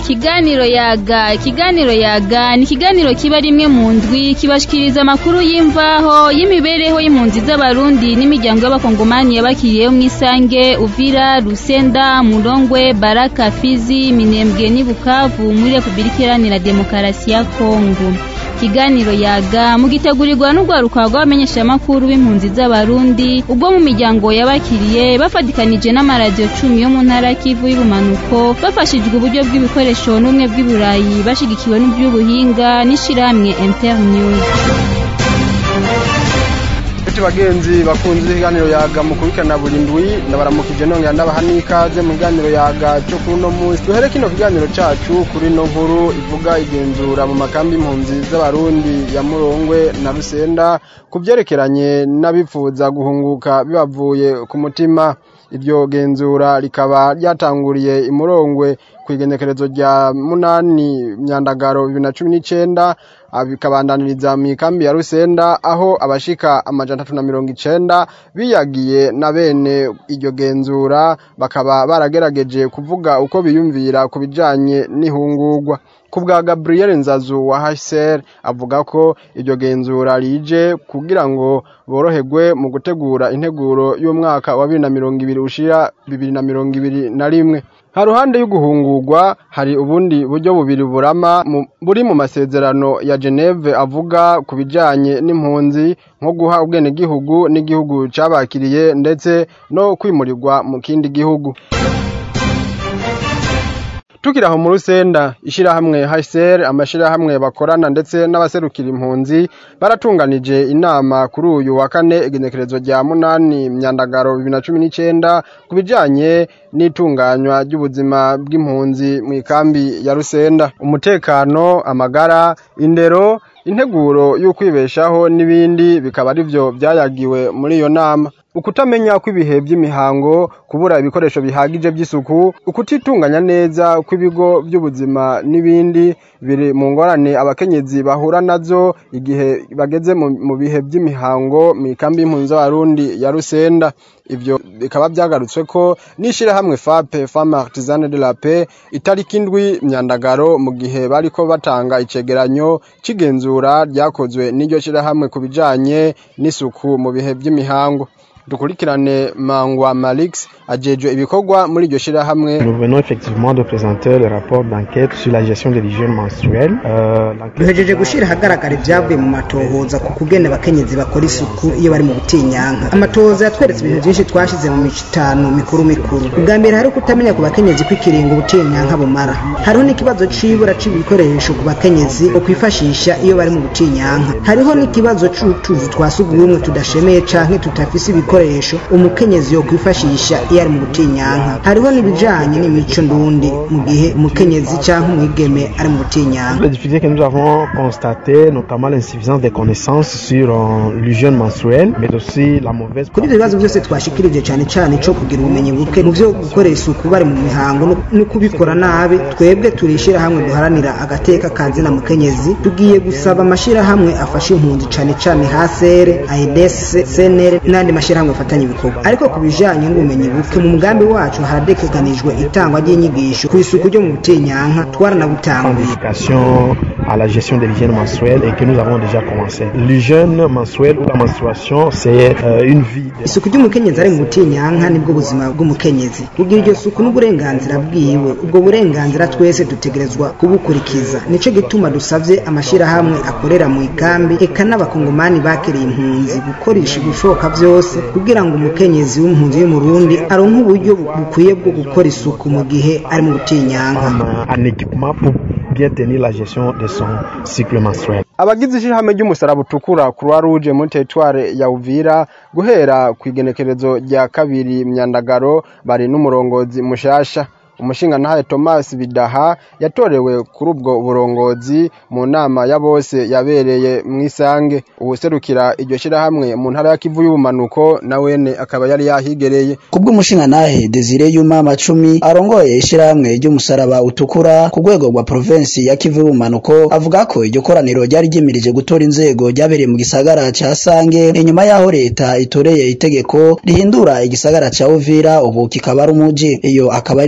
ikiganiro yaga ikiganiro yaga ni ikiganiro kiba rimwe mu ndwi kibashikiriza amakuru y'imvaho y'imibereho y'impunzi z'abarundi n'imiryango y'abakongomani yabakiriyeho mw'isange uvira rusenda murongwe baraka fizi minembwe n'i bukavu muri repubulika iharanira demokarasi ya kongo ikiganiro yaga mugitegurirwa n'urwaruka rw'abamenyeshamakuru b'impunzi z'abarundi ubwo mu miryango yabakiriye bafatikanije n'amaradiyo cumi yo mu ntara kivu y'ubumanuko bafashijwe uburyo bw'ibikoresho n'ubumwe bw'iburayi bashigikiwe n'iby'ubuhinga n'ishirahamwe internews Ati bagenzi bakunze ikiganiro yaga mukurikirana buri ndwi ndabaramukije nongera ndabaha n'ikaze mu kiganiro yaga cyo kuri uno munsi duhere kino kiganiro cacu kuri no nkuru ivuga igenzura mu makambi impunzi z'abarundi ya Murongwe na Rusenda ku vyerekeranye n'abifuza guhunguka bibavuye ku mutima iryo genzura rikaba ryatanguriye imurongwe ku igenekerezo rya munani myandagaro bibiri na cumi n'icenda bikabandaniriza mu ikambi ya rusenda aho abashika amajana atatu na mirongo icenda biyagiye na bene iryo genzura bakaba baragerageje kuvuga uko biyumvira ku bijanye n'ihungurwa ku bwa gabriel nzazu wa hsr avuga ko iryo genzura rije kugira ngo boroherwe mu gutegura integuro y'umwaka wa bibiri na mirongo ibiri ushira bibiri na mirongo ibiri na rimwe ha ruhande y'uguhungurwa hari ubundi buryo bubiri burama buri mu masezerano ya Geneve avuga ku bijanye n'impunzi nko guha ubwenegihugu n'igihugu cabakiriye ndetse no kwimurirwa mu kindi gihugu tukiri aho mu rusenda ishirahamwe HCR amashirahamwe bakorana ndetse n'abaserukira impunzi baratunganije inama kuri uyu wa kane igenekerezo rya munani myandagaro bibiri na cumi n'icenda ku bijanye n'itunganywa ry'ubuzima bw'impunzi mu ikambi ya rusenda umutekano amagara indero integuro y'ukwibeshaho n'ibindi bikaba arivyo vyayagiwe muri iyo nama ukutamenya kw'ibihe by'imihango kubura ibikoresho bihagije by'isuku ukutitunganya neza kw'ibigo by'ubuzima n'ibindi biri mu ngorane abakenyezi bahura nazo igihe bageze mu bihe by'imihango mu ikambi y'impunzi z'abarundi ya rusenda ivyo bikaba byagarutswe ko n'ishirahamwe fape femme artisane de la paix itariki indwi myandagaro mu gihe bariko batanga icegeranyo c'igenzura ryakozwe n'iryo shirahamwe ku bijanye n'isuku mu bihe by'imihango dukurikirane mangwa malix ajejwe ibikorwa muri iryo shirahamwe Nous venons effectivement de présenter le rapport d'enquête sur la gestion de l'hygiène menstruelle. Euh, duhejeje gushira ahagaragara ibyavuye mu matohoza ku kugena abakenyezi bakora isuku iyo bari mu butinyanka amatohoza yatweretse ibintu byinshi twashize mu mico itanu mikuru mikuru ubwa mbere hari kutamenya ku bakenyezi kw'ikiringo ubutinyanka bumara hariho n'ikibazo c'ibura c'ibikoresho ku bakenyezi kwifashisha iyo bari mu butinyanka hariho n'ikibazo c'utuzu twa sugumwe tudashemeye canke tutafise ibikoresho umukenyezi yo kwifashisha iyo ari mu butinyanka hariho n'ibijanye n'imico ndundi mu gihe umukenyezi canke umwigeme ari mu butinyanka Les difficultés que nous avons constatées, notamment l'insuffisance des connaissances sur euh, l'hygiène menstruelle, mais aussi la mauvaise kuri ibyo bibazo byose twashikirije cyane cyane cyo kugira ubumenyi buke mu byo gukora isuku bari mu mihango no- no kubikora nabi twebwe turishira hamwe duharanira agateka ka zina mukenyezi tugiye gusaba amashirahamwe afasha impunzi cyane cyane hasere aides senere n'andi mashirahamwe afatanya ibikorwa ariko ku bijanye n'ubumenyi buke mu mugambi wacu haradekeganijwe itangwa ry'inyigisho ku isuku ryo mu butinyanka twaranabutanguye éducation à la gestion de l'hygiène menstruelle et que nous avons déjà commencé. L'hygiène menstruelle ou la menstruation, c'est euh, une vie. de- isuku ry'umukenyezi ari mu butinyanka nibwo buzima bw'umukenyezi kugira iryo suku n'uburenganzira bwiwe ubwo burenganzira twese dutegerezwa kubukurikiza nico gituma dusavye amashirahamwe akorera mu ikambi eka n'abakongomani bakiriye impunzi gukoresha ibishoboka vyose kugira ngo umukenyezi w'impunzi y'umurundi aronke uburyo bu- bukwiye bwo gukora isuku mu gihe ari mu butinyanka comme un équipement pour bien tenir la gestion de son cycle menstruel. abagize ishirahamwe ry'umusaraba utukura croix rouge muri teritware ya uvira guhera ku igenekerezo rya kabiri myandagaro bari n'umurongozi mushasha umushingantahe thomas bidaha yatorewe kuri ubwo burongozi mu nama ya bose yabereye mu isange uwuserukira iryo shirahamwe mu ntara ya kivu y'ubumanuko na wene akaba yari yahigereye kubw'umushingantahe Desire Yuma Macumi arongoye ishirahamwe ry'umusaraba utukura ku rwego rwa provinsi ya Kivu y'ubumanuko avuga ko iryo koraniro ryari ryimirije gutora inzego ryabereye mu gisagara ca Sange inyuma yaho leta itoreye itegeko rihindura igisagara ca Uvira ubu kikaba ari umuji iyo akaba ari nayo mpamvu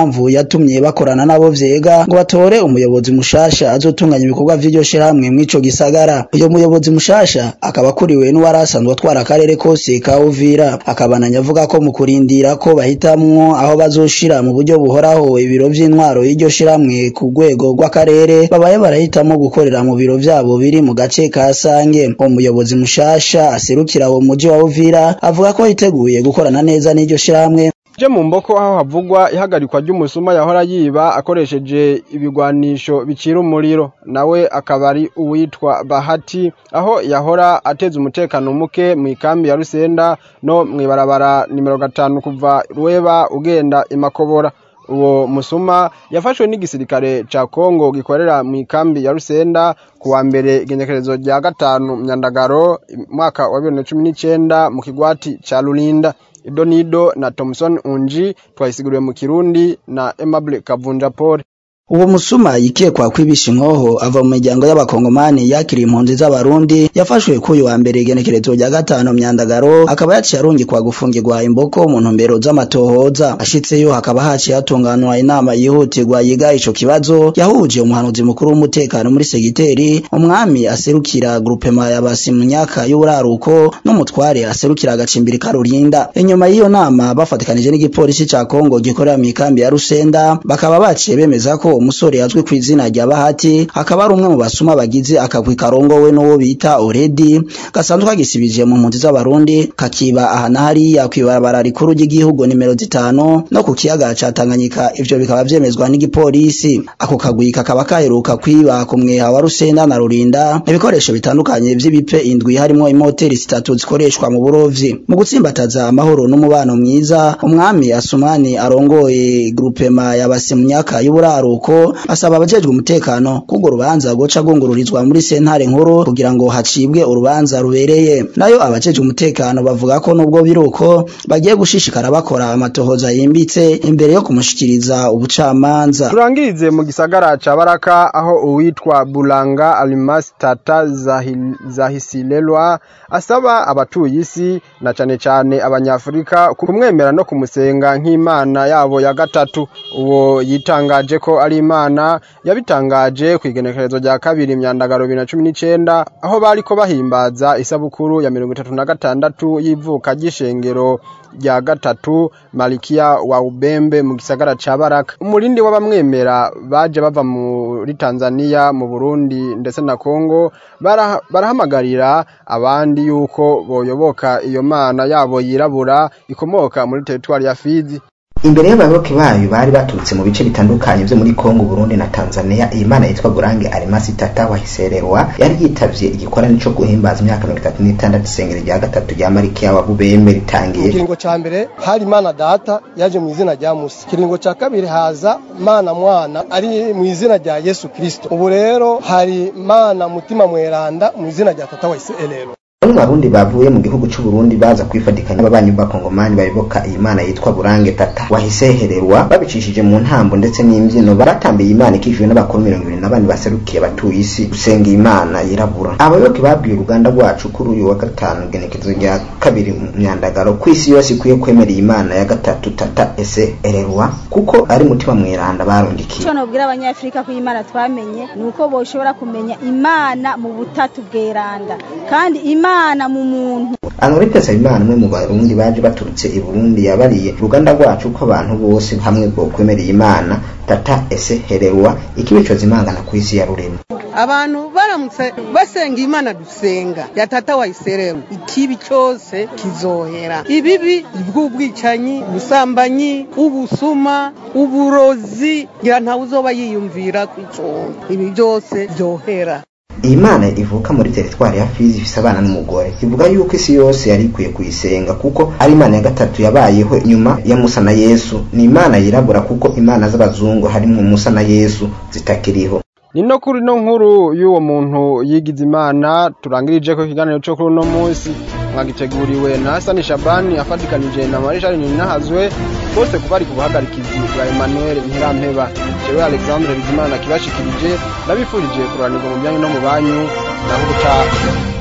impamvu yatumye bakorana nabo vyega ngo batore umuyobozi mushasha azotunganya ibikorwa vy'iryo shirahamwe mw'ico gisagara uyo muyobozi mushasha akaba akuriwe n'uwari asanzwe atwara akarere kose ka Uvira akabananya avuga ko mu kurindira ko bahitamwo aho bazoshira mu buryo buhoraho ibiro vy'intwaro y'iryo shirahamwe ku rwego rw'akarere babaye barahitamo gukorera mu biro vyabo biri mu gace ka Sange umuyobozi mushasha aserukira uwo muji wa Uvira avuga ko yiteguye gukorana neza n'iryo shirahamwe je mu mboko aho havugwa ihagarikwa ry'umusuma yahora yiba akoresheje ibigwanisho bicira umuriro nawe akaba ari uwitwa Bahati aho yahora ateza umutekano muke mu ikambi ya Rusenda no mwibarabara nimero gatanu kuva Rueba ugenda imakobora uwo musuma yafashwe n'igisirikare ca Kongo gikorera mu ikambi ya Rusenda kuwa mbere igenekerezo rya gatanu myandagaro mwaka wa 2019 mu kigwati ca Lulinda Idonido na Thomson Unji twayisiguriwe mu Kirundi na Aimable Kavunja Paul uwo musuma yikekwa kwibisha inkoho ava mu miryango y'abakongomani yakiriye impunzi z'abarundi yafashwe k'uyu wa mbere igenekerezo rya gatanu myandagaro akaba yaciye arungikwa gufungirwa imboko mu ntumbero z'amatohoza ashitseyo hakaba haciye hatunganwa inama yihutirwa yiga ico kibazo yahuje umuhanuzi mukuru w'umutekano muri segiteri umwami aserukira grupema ya basimunyaka y'uburaruko n'umutware aserukira agacimbiri ka rurinda inyuma y'iyo nama bafatikanije n'igipolisi ca kongo gikorera mu ikambi ya rusenda bakaba baciye bemeza ko umusore yazwi ku izina rya Bahati akaba ari umwe mu basuma bagize akagwi karongowe n'uwo bita Oredi gasanzwe kagisibije mu mpunzi z'abarundi kakiba aha na hariya kw'ibarabara rikuru ry'igihugu nimero zitanu no ku kiyaga ca Tanganyika ivyo bikaba vyemezwa n'igipolisi ako kagwi kakaba kaheruka kwiba ku mweha wa Rusenda na Rurinda ibikoresho bitandukanye vy'ibipe indwi harimo imoteri zitatu zikoreshwa mu burovyi mu gutsimbataza amahoro n'umubano mwiza umwami Asumani arongoye grupema y'abasimunyaka y'uburaruko ko asaba abajejwe umutekano kugo rubanza goca gungururizwa muri sentare nkuru kugira ngo hacibwe urubanza rubereye nayo abajejwe umutekano bavuga ko nubwo biruko bagiye gushishikara bakora amatohoza yimbitse imbere yo kumushikiriza ubucamanza turangirize mu gisagara ca Baraka aho uwitwa Bulanga Almas Tata Zahil, Zahisilelwa asaba abatuye isi na cane cane abanyafrika kumwemera no kumusenga nk'imana yabo ya gatatu uwo yitangaje ko ari imana yabitangaje ku igenekerezo rya kabiri myandagaro bibiri na cumi n'icenda aho bariko bahimbaza isabukuru ya mirongo itatu na gatandatu y'ivuka ry'ishengero rya gatatu malikia wa ubembe mu gisagara ca baraka umurindi w'abamwemera baje bava muri tanzania mu burundi ndetse na kongo barahamagarira abandi yuko boyoboka iyo mana yabo yirabura ikomoka muri teritwari ya fizi imbere y'abayoboke bayo bari baturutse mu bice bitandukanye byo muri Kongo Burundi na Tanzania iyi mana yitwa Gurange Arimasi Tata wahisererwa yari yitavye igikorane cyo guhimbaza imyaka 36 isengero rya gatatu rya Marikia wa Bubembe ritangiye ikiringo ca mbere hari mana data yaje mu izina rya Musa ikiringo ca kabiri haza mana mwana ari mu izina rya Yesu Kristo ubu rero hari mana mutima mweranda mu izina rya Tata wahisererwa Bamwe barundi bavuye mu gihugu c'u Burundi baza kwifatikanya n'ababanyi b'abakongomani bayoboka iyi mana yitwa Burange Tata wahisehererwa babicishije mu ntambo ndetse n'imbyino baratambiye imana ikishijwe n'abakuru mirongo ibiri na bane baserukiye abatuye isi gusenga imana yirabura abayoboke babwiye uruganda rwacu kuri uyu wa gatanu genekezo rya kabiri mu myandagaro ku isi yose ikwiye kwemera iyi mana ya gatatu Tata ese ererwa kuko ari mutima mweranda barundikiye icyo nobwira abanyafurika ko iyi mana twamenye ni uko boshobora kumenya imana mu butatu bweranda kandi imana imana mu muntu Anurite Nsabimana umwe mu barundi baje baturutse i Burundi yabariye uruganda rwacu ko abantu bose hamwe bwo kwemerera imana tata ese hererwa ikibicoza imangana ku isi ya rurema abantu baramutse basenga imana dusenga ya tata wayiseremu ikibi cyose kizohera ibibi bw'ubwicanyi ubusambanyi ubusuma uburozi ngira ntawe uzoba yiyumvira ku icumbi ibi byose byohera iyi mana ivuka muri teritwari ya fizi ifise abana n'umugore ivuga yuko isi yose yari ikwiye kuyisenga kuko ari imana ya gatatu yabayeho nyuma ya musa na yesu ni imana yirabura kuko imana z'abazungu harimo musa na yesu zitakiriho ni no kuri no nkuru y'uwo muntu yigize imana turangirije ko ikiganiro cyo kuri uno munsi mwagiteguriwe na Hasani Shabani afatikanije na Marishal Ninahazwe bose kubari ku buhagarikizi bwa Emmanuel Ntirampeba jewe Alexandre Bizimana kibashikirije nabifurije kuranirwa mu byanyu no mu banyu naho ubutaha